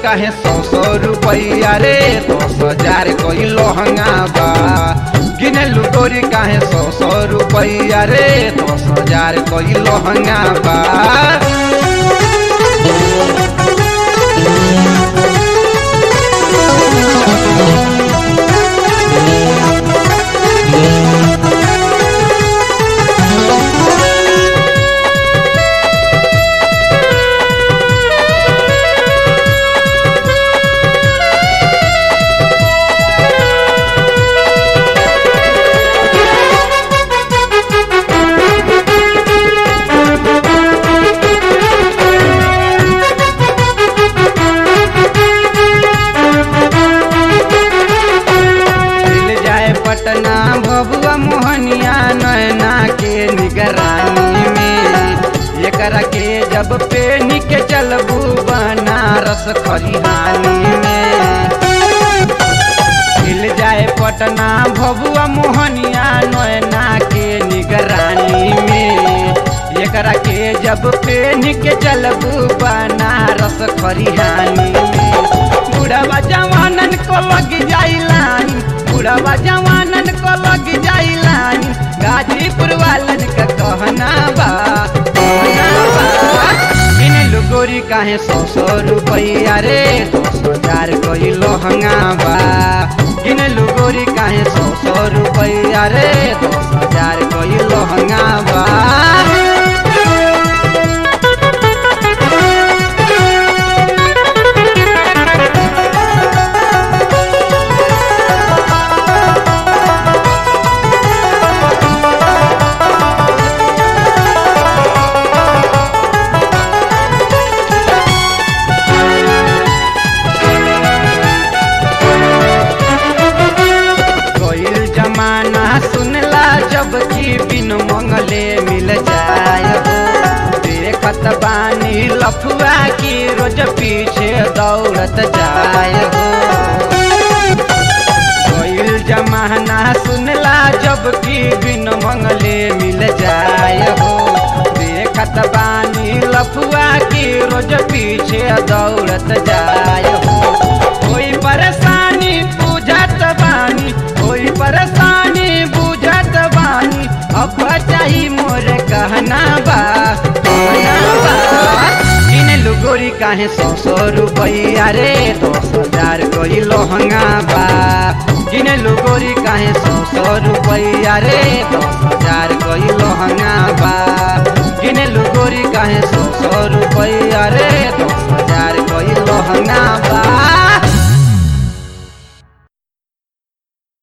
काहे सौ सौ रुपैया रे दस हजार कोई लहंगा बा गिनलू गोरी काहे सौ सौ रुपैया रे दस हजार कोई लहंगा बा मिल जाए पटना भभुआ मोहनिया नैना के निगरानी में एकरा के जब पेनी के चलबू बनारस खरिहानी में मिल जाए पटना भभुआ मोहनिया नैना के निगरानी में एकरा के जब पेनी के चलबू बनारस खरिहानी में बुढ़वा जवानन को लग जाइलानी बुढ़वा जवानन को लग जाइलानी गाजीपुर वालन का कहना बा कहना बा इन लुगोरी काहे सौ सौ रुपैया रे दस हजार कोई लहंगा बा इन लुगोरी काहे सौ सौ रुपैया रे दस हजार कोई लहंगा बा कोई जमाना सुनला जब की बिन मंगले मिल जाए हो देखत बानी लफुआ की रोज पीछे दौड़त जाए हो कोई जमाना सुनला जब की बिन मंगले मिल जाए हो देखत बानी लफुआ की रोज पीछे दौड़त जाए हो कोई परेशानी बुझत बानी कोई परेशानी बुझत बानी अब चाही मोर कहना बा कहना बा इन लुगोरी काहे सौ सौ रुपैया रे दस हजार कोई लहंगा बा इन लुगोरी काहे सौ सौ रुपैया रे दस हजार कोई लहंगा बा इन लुगोरी काहे सौ सौ रुपैया रे